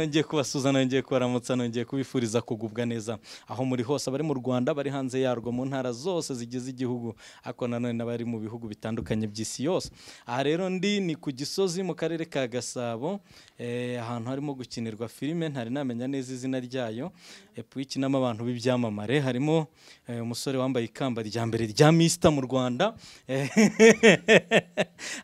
ngiye kubasuza nongeye kubaramutsa nongeye kubifuriza kugubwa neza aho muri hose abari mu Rwanda bari hanze yarwo mu ntara zose zigize igihugu ariko nanone n'abari mu bihugu bitandukanye by'isi yose aha rero ndi ni ku gisozi mu karere ka gasabo eh, ahantu harimo gukinirwa filime ntari namenya neza izina ryayo epo ikinamo abantu b'ibyamamare harimo eh, umusore wambaye ikamba rya mbere rya misita mu rwanda Eh,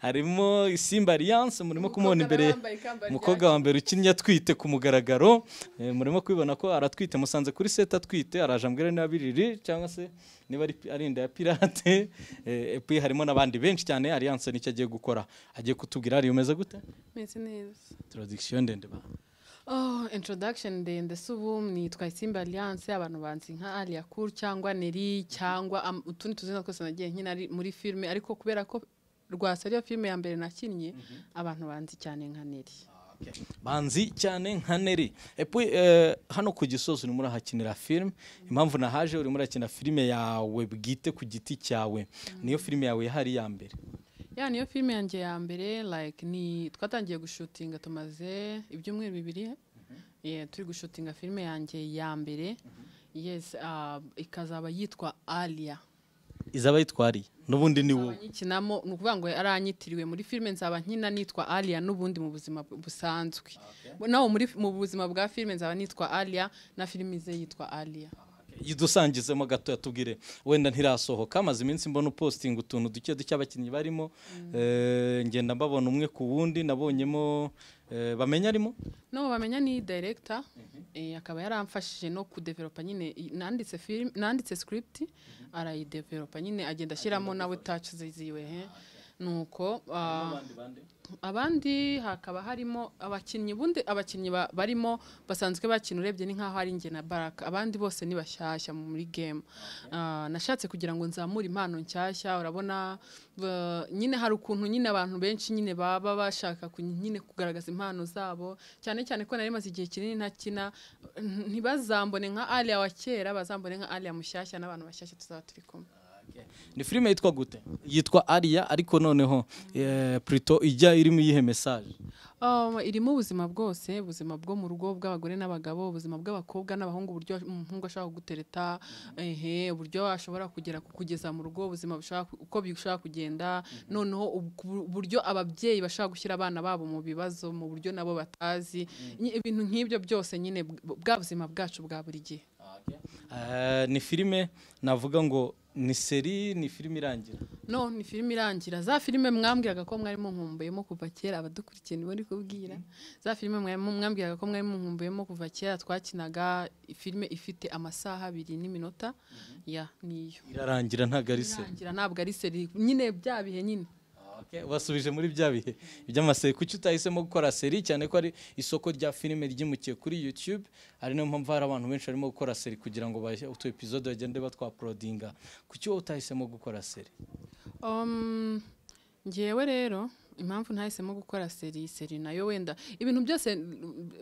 harimo isimba alliance murimo kumubona imbere wambaye ikamba rya umukobwa wa mbere ukinnye atwite ku mugaragaro eh, murimo kwibona ko aratwite musanze kuri seta atwite araje ambwira niba biriri cyangwa se niba ari ari inda ya pirate eh, epi harimo n'abandi benshi cyane alliance nicyo agiye gukora agiye kutubwira hari umeze gute meze neza introduction ndende ba oh introduction ndende si ubu nitwa isimba alliance abantu banzi nka alia cool cyangwa neri cyangwa am- utundi tuzina twose nagiye nkina ari muri filime ariko kubera ko rwasa ariyo filime ya mbere nakinnye abantu banzi cyane nka neri banzi cyane nka neri epi eh, hano ku gisozi urimo urahakinira filime impamvu nahaje urimo urakina filime yawe bwite ku giti cyawe niyo filime yawe yahari ya mbere ya niyo filime yanjye ya mbere like ni twatangiye gushutinga tumaze ibyumweru bibiri yeah, turi gushutinga filime yanjye ya mbere yes ah, ikazaba yitwa alia izaba yitwariye n'ubundi ni wowe nyikinamo ni ukuvuga ngo aranyitiriwe muri filime nzaba nkina nitwa alia n'ubundi mu buzima bu- busanzwe nawe muri mu buzima bwa filime nzaba nitwa alia na filime ze yitwa alia idusangizemo gato tubwire wenda ntirasohoka amaze iminsi mbona upostinga utuntu duke duke abakinnyi barimo Eh, ngenda mbabona umwe ku wundi nabonyemo eh, bamenya arimo no bamenya ni director eh, akaba yaramfashije no kudevelopa nyine i- nanditse film nanditse script arayidevelopa nyine agenda ashyiramo nawe touch ze ziwe he nuko ah, abandi hakaba harimo abakinnyi bundi abakinnyi ba- barimo basanzwe bakina urebye ni nkaho ari njye na baraka abandi bose ni bashyashya muri game Ah, nashatse kugira ngo nzamure impano nshyashya urabona ba- nyine hari ukuntu nyine abantu benshi nyine baba bashaka ku- nyine kugaragaza impano zabo cyane cyane ko nari maze igihe kinini ntakina n- ntibazambone nka aliya wa kera bazambone nka aliya mushyashya n'abantu bashyashya tuzaba turi kumwe ni filime yitwa gute yitwa ariya ariko noneho eh, Pluto ijya irimo iyihe mesaje Um, irimo ubuzima bwose ubuzima bwo mu rugo bw'abagore n'abagabo ubuzima bw'abakobwa n'abahungu uburyo umuhungu ashobora kugutereta ehe uburyo ashobora kugera kugeza mu rugo ubuzima bushobora ku- uko bishobora kugenda noneho ub- ku- uburyo ababyeyi bashobora gushyira abana babo mu bibazo mu buryo nabo batazi Nyi- ibintu nk'ibyo byose nyine bw- bwa buzima bwacu bwa buri gihe Eh, ni filime navuga ngo ni seri ni filime irangira no ni filime irangira za filime mwambwiraga ko mwari munkumbuyemo kuva kera abadukurikiye nibo ndi kubwira za filime mwari mu- mwambwiraga ko mwari munkumbuyemo kuva kera twakinaga filime ifite amasaha abiri n'iminota ya niyo irarangira ntabwo ari seri irangira ntabwo ari seri nyine bya bihe nyine Okay, wasubije muri bya bihe by'amaseri kuki utahisemo gukora seri cyane ko ari isoko rya filime ryimukiye kuri YouTube ari niyo mpamvu hari abantu benshi barimo gukora seri kugira ngo bashye utu episode bagende batwaporodinga kuki wowe utahisemo gukora seri Um, ngewe rero impamvu ntahisemo gukora seri seri nayo wenda ibintu byose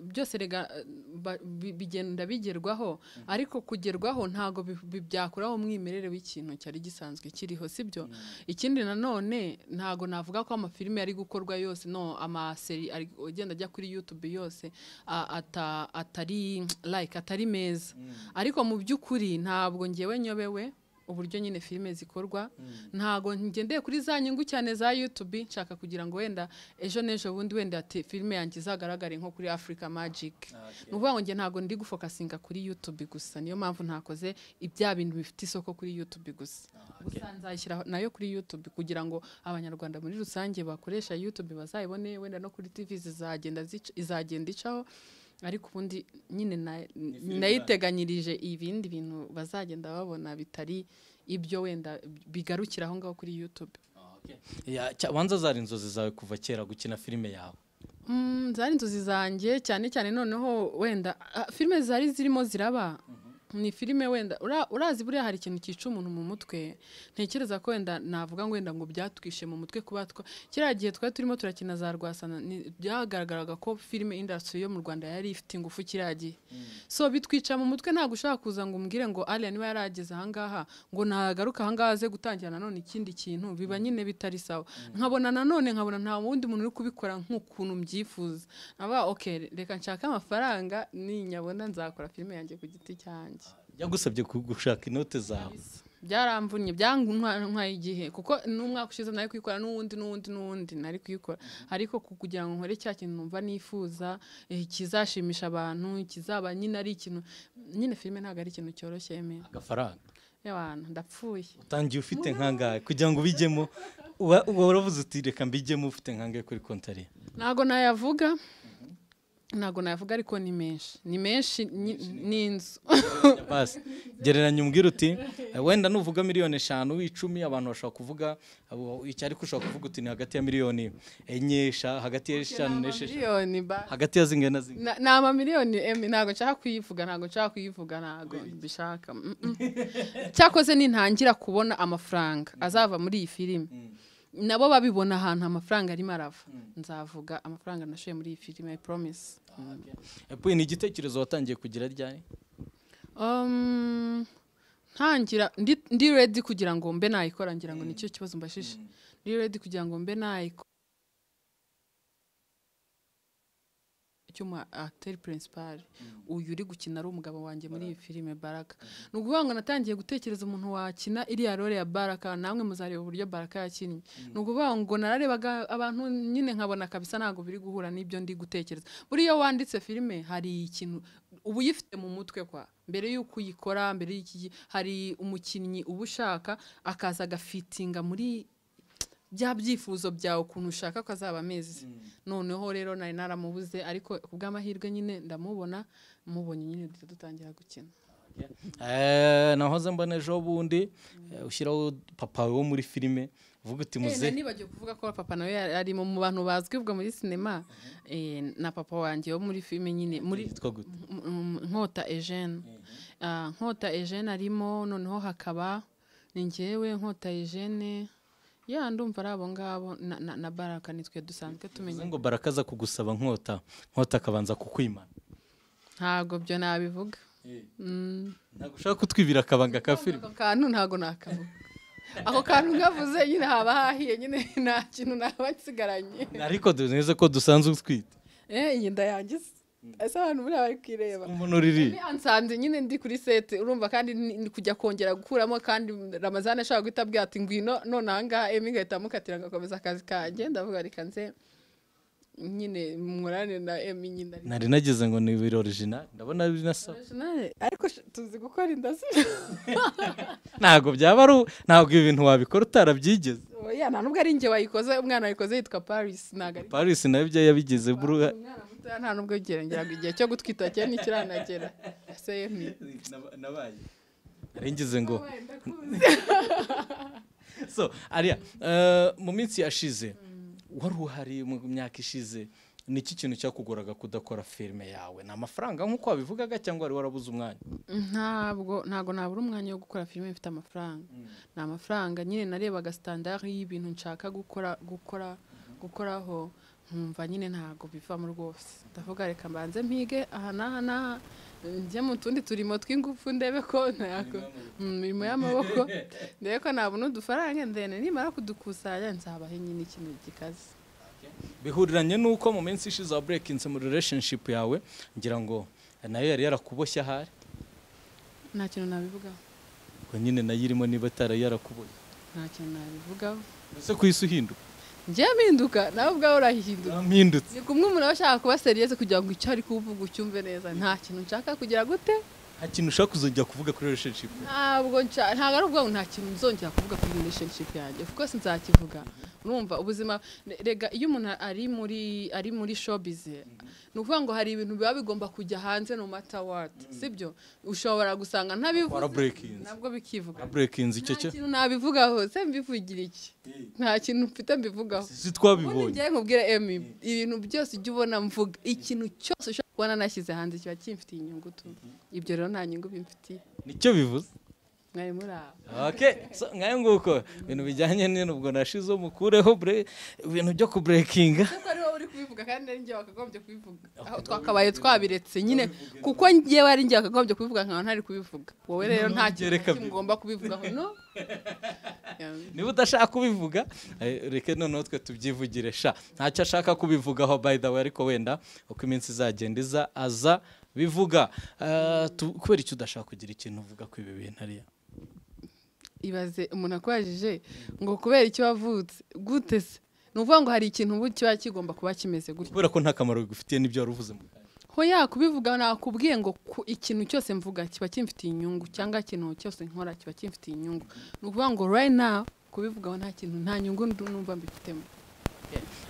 byose rega ba- bi- bigenda bigerwaho ariko kugerwaho ntago bi- bi- byakuraho umwimerere w'ikintu cyari gisanzwe kiriho sibyo ikindi nanone ntago navuga ko amafilime ari gukorwa yose no amaseri ari- agenda ajya kuri YouTube yose a- ata- atari like atari meza ariko mu by'ukuri ntabwo ngewe nyobewe uburyo nyine filime zikorwa ntago ngendeye kuri za nyungu cyane za YouTube nshaka kugira ngo wenda ejo n'ejo bundi wenda te- filime yanjye izagaragare nko kuri Africa Magic ni ukuvuga ngo njye ntago ndi gufokasinga kuri YouTube gusa niyo mpamvu ntakoze ibya bintu bifite isoko kuri YouTube gusa gusa nzayishyira nayo kuri YouTube kugira ngo abanyarwanda muri rusange bakoresha YouTube bazayibone wenda no kuri TV zizagenda zica- izagenda icaho ariko ubundi nyine na- nayiteganyirije ibindi bintu bazagenda babona bitari ibyo wenda bigarukira aho ngaho kuri youtube Ya, cya- banza zari inzozi zawe kuva kera gukina filime yawe Mm, zari inzozi zanjye cyane cyane noneho wenda ah, filime zari zirimo ziraba ni filime wenda ura- urazi buriya hari ikintu cyica umuntu mu mutwe ntekereza ko wenda navuga ngo wenda ngo byatwishe mu mutwe kuba twa kiriya gihe twari turimo turakina za rwasana ni- byagaragaraga ko filime industry yo mu rwanda yari ifite ingufu kiriya gihe so bitwica mu mutwe ntabwo ushaka kuza ngo umbwire ngo ariya niba yarageze ahangaha ngo ntagaruke ahangaha aze gutangira nanone ikindi kintu biba nyine bitari sawa nkabona nanone nkabona nta wundi muntu uri kubikora nk'ukuntu mbyifuza aba ok reka nshake amafaranga ninyabona nzakora filime yanjye ku giti cyanjye yagusabye ku- gushaka inote zawe byaramvunnye byantwaye igihe kuko n'umwaka ushize nari kuyikora n'uwundi n'uwundi n'uwundi nari kuyikora ariko ku- kugira ngo nkore cya kintu numva nifuza eh, kizashimisha abantu kizaba nyine ari ikintu nyine filime ntabwo ari ikintu cyoroshye yewe agafaranga y'abantu ndapfuye utangiye ufite nkangahe kugira ngo ubijyemo uba uba waravuze uti reka mbijyemo ufite nkangahe kuri kontari ntabwo nayavuga ntabwo nayavuga ariko ni menshi ni menshi ni- ni inzu basi gereranya umbwire uti "Eh, wenda nuvuga miliyoni eshanu w'icumi abantu bashobora kuvuga abo- icyo ariko ushobora kuvuga uti ni hagati ya miliyoni enye esha- hagati y'eshanu n'esheshatu miliyoni ba hagati ya zingahe na zingahe Na- ni amamiliyoni emi ntabwo nshaka kuyivuga ntabwo nshaka kuyivuga ntabwo mbishaka mm, mm. cyakoze nintangira kubona amafaranga azava muri iyi filime nabo babibona ahantu amafaranga arimo arava nzavuga amafaranga nashoye muri iyi filime i promise Epuwe, ni igitekerezo watangiye kugira ryari Um, ntangira ndi- ndi redi kugira ngo mbe nayikora ngira ngo nicyo kibazo mbashije ndi redi kugira ngo mbe nayikora cy'umu acteur principal uyu uri gukina ari umugabo wanjye muri iyi filime baraka ni ukuvuga ngo natangiye gutekereza umuntu wakina iriya role ya baraka namwe muzareba uburyo baraka yakinnye ni ukuvuga ngo nararebaga abantu nyine nkabona kabisa ntabwo biri guhura n'ibyo ndi gutekereza buriya wanditse filime hari ikintu uba uyifite mu mutwe kwa mbere y'uko uyikora mbere y'iki hari umukinnyi uba ushaka akaza agafitinga muri bya byifuzo byawe ukuntu ushaka ko azaba ameze noneho rero nari naramubuze ariko ku bw'amahirwe nyine ndamubona mubonye nyine duhita dutangira gukina Eh, nahoze mbona ejo bundi eh, ushyiraho papa wo muri filime uvuga uti muze Eh, nibagiwe kuvuga ko papa nawe yari ari mu mu bantu bazwi ubwo muri sinema eh, na papa wanjye wo muri filime nyine muri yitwa gute Mm, nkota Eugene Ah, nkota Eugene arimo noneho hakaba ni njyewe nkota Eugene ya ndumva ari abo ngabo na, na, na baraka nitwe dusanzwe Bivuze tumenya ngo barakaza kugusaba nkota nkota akabanza kukwimana ntabwo byo nabivuga Mm. ntabwo ushaka kutwibira akabanga ka filime ako kantu ntabwo nakavuga ako kantu ngavuze nyine haba hahiye nyine nta kintu naba nsigaranye ariko neza ko dusanzwe utwite eh iyi ndayangiza ese abantu buriya bari kwireba umuntu uriri Ni ansanze nyine ndi kuri sete urumva kandi ni- ni kujya kongera gukuramo kandi ramazani ashobora guhita abwira ati ngwino none ahangaha emi igahita amukatira agakomeza akazi kanjye ndavuga reka nze nyine murane na emi nyine ari- nari nagize ngo ni ibiro original ndabona ari nasaba Original, ariko sh- tuzi gukora inda si ntabwo byaba ari u- ntabwo ibi bintu wabikora utarabyigeze oya nta nubwo ari njye wayikoze umwana wayikoze yitwa paris ntabwo ari paris nawe ibyo yabigize buruha umwana mutoya nta nubwo gerengeraga igihe cyo gutwita cye ntikiranagera ese emi nabaye naringize ngo so ariya eh, mu minsi yashize wari uhari mu myaka ishize ni iki kintu cyakugoraga kudakora filime yawe ni amafaranga nk'uko wabivugaga cyangwa wari warabuze umwanya ntabwo ntabwo nabura umwanya wo gukora filime mfite amafaranga ni amafaranga nyine narebaga sitandari y'ibintu nshaka gukora gukora gukoraho nkumva nyine ntabwo bivamo rwose ndavuga reka mbanze mpige aha n'aha n'aha njye mu tundi turimo tw'ingufu ndebe ko ntabwo mu mirimo y'amaboko ndebe ko nabona udufaranga ndende nimara kudukusanya nzabahe nyine ikintu gikaze bihuriranye n'uko mu minsi ishize waburekinze mu relationship yawe ngira ngo nayo yari yarakuboshye ahari nta kintu nabivugaho ngo nyine nayo irimo niba atari yarakuboshye nta kintu nabivugaho ese ku isi uhinduka njyewe mpinduka nawe ubwawe urahinduka mpindutse ni kumwe umuntu aba ashaka kuba seriyeze kugira ngo icyo ari kuvuga ucyumve neza nta kintu nshaka kugira gute nta kintu ushaka kuzongera kuvuga kuri relationship ntabwo nca- ntabwo ari ukuvuga ngo nta kintu nzongera kuvuga kuri relationship yanjye of course nzakivuga urumva ubuzima re- rega iyo umuntu ari muri ari muri showbiz ni ukuvuga ngo hari ibintu biba bigomba kujya hanze no matter what sibyo ushobora gusanga ntabivuze waraburekinze nabwo bikivuga waraburekinze icyo nta cyo kintu nabivugaho se mbivugira iki nta kintu mfite mbivugaho si ubundi twabibonye njyewe nkubwira emi ibintu byose ujya ubona mvuga ikintu cyose ushaka kuba nanashyize hanze kiba kimfitiye inyungu tu ibyo rero nta nyungu bimfitiye nicyo bivuze mwari muri aho okay so ngayo nguko ibintu bijyanye n'ubwo nashize mukureho bre- ibintu byo kuburekinga ariko ari wowe uri kubivuga kandi ari njye wakagombye kubivuga aho twakabaye twabiretse nyine kuko njyewe ari njye wakagombye kubivuga nkaba ntari kubivuga wowe rero nta kintu na reka kimwe ugomba kubivugaho no niba udashaka kubivuga eh, reka noneho twe tubyivugire sha ntacyo ashaka kubivugaho by the way ariko wenda uko iminsi izagenda iza aza bivuga Eh, tu- kubera icyo udashaka kugira ikintu uvuga ku ibi bintu ariya ibaze umuntu akwajije ngo kubera icyo wavutse gute se ni ukuvuga ngo hari ikintu ubu kiba kigomba kuba kimeze gutya kubera ko nta kamaro bigufitiye n'ibyo wari uvuze mu kanya. hoya kubivuga nakubwiye ngo ku ikintu cyose mvuga kiba kimfitiye inyungu cyangwa ikintu cyose nkora kiba kimfitiye inyungu ni ukuvuga ngo right now kubivugaho nta kintu nta nyungu ndu- numva mbifitemo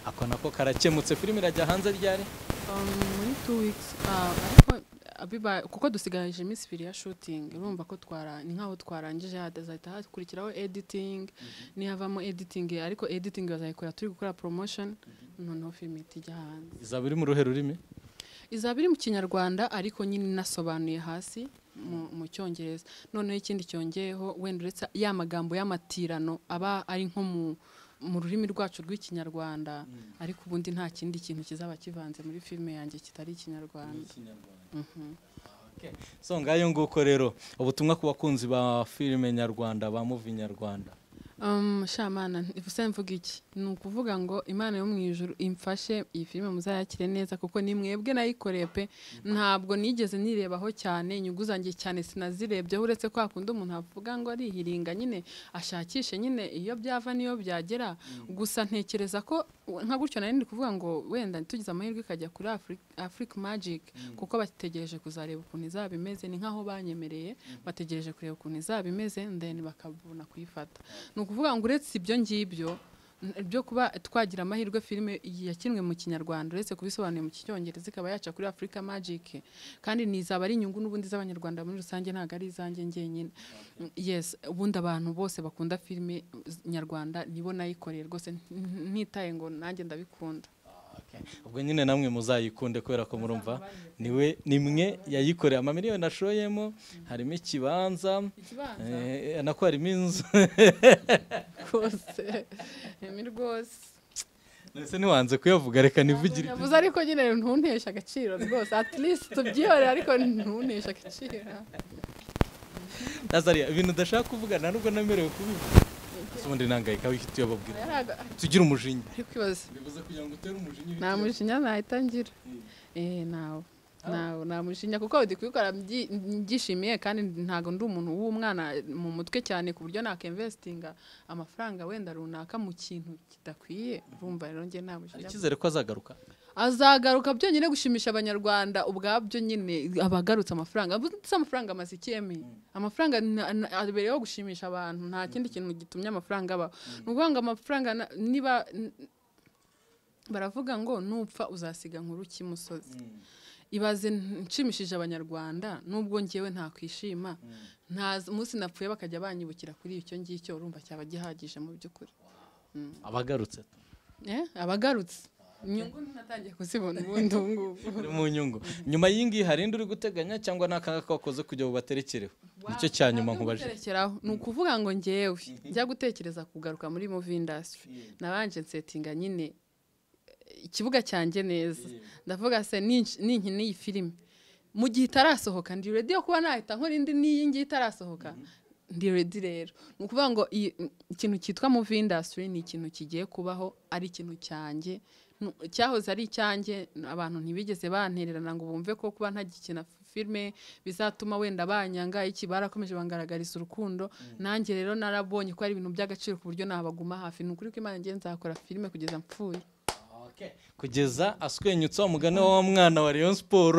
ako nako karakemutse filime irajya hanze ryari Um, muri two weeks ah, ariko ah, biba- kuko dusigaje iminsi ibiri ya shooting urumva ko twara ni nkaho twarangije hazahita hakurikiraho editing nihavamo editing ariko editing bazayikora turi gukora promotion noneho film itijya hanze izaba iri mu ruhe rurimi izaba iri mu kinyarwanda ariko nyine inasobanuye hasi mu- mu cyongereza noneho ikindi cyongeyeho wenda uretse ya magambo y'amatirano aba ari nko mu mu rurimi rwacu rw'ikinyarwanda ariko ubundi nta kindi kintu kizaba kivanze muri filime yanjye kitari ikinyarwanda Okay. so ngayo nguko rero ubutumwa ku bakunzi ba filime nyarwanda ba muvi nyarwanda Um, shamana ivuse mvuga iki ni ukuvuga ngo imana yo mu ijuru imfashe iyi filime muzayakire neza kuko ni mwebwe nayikoreye pe ntabwo nigeze nirebaho cyane inyungu zanjye cyane sinazirebyeho uretse ko hakunda umuntu avuga ngo arihiringa nyine ashakishe nyine iyo byava n'iyo byagera gusa ntekereza ko nka gutyo nari ndi kuvuga ngo wenda tugize amahirwe ikajya kuri Afri- Africa Magic kuko bategereje kuzareba ukuntu izaba imeze ni nkaho banyemereye bategereje kureba ukuntu izaba imeze ndeni bakabona kuyifata ni ukuvuga ngo uretse ibyo ngibyo n- byo kuba twagira amahirwe filime yakinwe mu kinyarwanda uretse kubisobanuye mu cyongereza ikaba yaca kuri Africa Magic kandi nizaba ari inyungu n'ubundi z'abanyarwanda muri rusange ntabwo ari izanjye njyenyine yes ubundi abantu bose bakunda filime z- nyarwanda nibo nayikoreye rwose n- n- ntitaye ngo nanjye ndabikunda Okay. ubwo nyine namwe muzayikunde kubera ko murumva niwe nimwe yayikoreye amamiliyoni ashoyemo harimo ikibanza ikibanza eh, nako harimo inzu rwose ni rwose ndetse ntiwanze kuyavuga reka nivugire yavuze ariko nyine ntunteshe agaciro rwose at least tubyihorere ariko ntunteshe agaciro nazariya ibintu udashaka kuvuga nta nubwo namerewe kubivuga Ese ubundi nangayika wihita uyababwira Yari aga- tugira umujinya ari kwibaza bivuze kugira ngo utere umujinya nta ibitekerezo. mujinya nahita ngira eh nawe nawe nta mujinya kuko ndi kubikora mbyi- mbyishimiye kandi ntabwo ndi umuntu w'umwana mu mutwe cyane ku buryo nakemvesitinga amafaranga wenda runaka mu kintu kidakwiye urumva rero njye nta hari mujinya icyizere ko azagaruka azagaruka byonyine gushimisha abanyarwanda ubwabyo nyine abagarutse amafaranga ndetse amafaranga amaze ikemi amafaranga na- na- abereyeho gushimisha abantu nta kindi kintu gitumye amafaranga abaho ni ukuvuga ngo amafaranga na- niba n- baravuga ngo nupfa uzasiga nkuru ki musozi ibaze nshimishije abanyarwanda nubwo ngewe ntakwishima nta umunsi napfuye bakajya banyibukira kuri icyo ngicyo urumva cyaba gihagije mu by'ukuri abagarutse Eh, abagarutse inyungu natangiye kuzibona ubundi ubu ngubu Uri mu nyungu nyuma y'ingiyi hari indi uri guteganya cyangwa ni akanga ko wakoze kugira bubaterekereho nicyo cya nyuma nkubaje guterekeraho ni ukuvuga ngo ngewe njya gutekereza kugaruka muri movie industry nabanje nsetinga nyine eh, ikibuga cyanjye neza ndavuga se ninki- ninkina iyi filime mu gihe itarasohoka ndi ready yo kuba nahita nkora indi n'iyi ngiyi itarasohoka ndi ready rero ni ukuvuga ngo iyi- ikintu cyitwa movie industry ni ikintu kigiye kubaho ari ikintu cyanjye Nu- cyahoze ari icyanjye abantu ntibigeze bantererana ngo bumve ko kuba ntagikina filime bizatuma wenda banyanga iki barakomeje bangaragariza urukundo nanjye rero narabonye ko ari ibintu by'agaciro ku buryo nabaguma hafi ni ukuri ko imana ngiye nzakora filime kugeza mpfuye Okay. kugeza aswenyutse wa mugani wa wa mwana wa Rayon Sport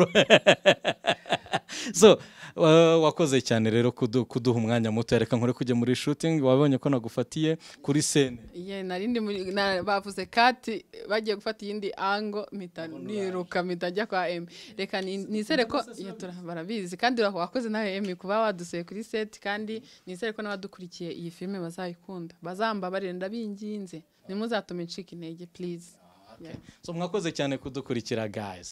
so wa- wakoze cyane rero kudu- kuduha umwanya muto reka nkore kujya muri shooting wabonye ko nagufatiye kuri scene Ye, nari ndi muri- na- bavuze kati bagiye gufata iyindi ango mpita niruka mpita njya kwa emi reka ni- nizere ko Ye, tura- barabizi kandi ura- wakoze nawe emi kuba wadusuye kuri seti kandi nizere ko n'abadukurikiye iyi filime bazayikunda bazambabarire ndabinginze ntimuzatume ncika intege please Yeah. so mwakoze cyane kudukurikira guys